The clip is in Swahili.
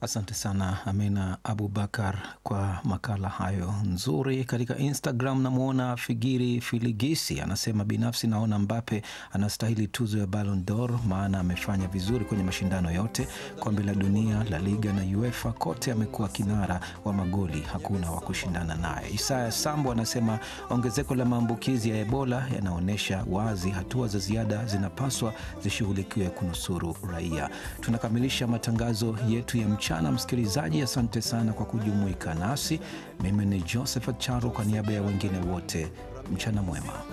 Asante sana Amina Abubakar kwa makala hayo nzuri. Katika Instagram namwona Figiri Filigisi anasema, binafsi naona Mbape anastahili tuzo ya Ballon d'Or, maana amefanya vizuri kwenye mashindano yote, kombe la dunia, la Liga na UEFA, kote amekuwa kinara wa magoli, hakuna wa kushindana naye. Isaya Sambo anasema ongezeko la maambukizi ya Ebola yanaonyesha wazi hatua za ziada zinapaswa zishughulikiwe kunusuru raia. Tunakamilisha matangazo yetu ya mchana. Msikilizaji, asante sana kwa kujumuika nasi. Mimi ni Josephat Charo kwa niaba ya wengine wote, mchana mwema.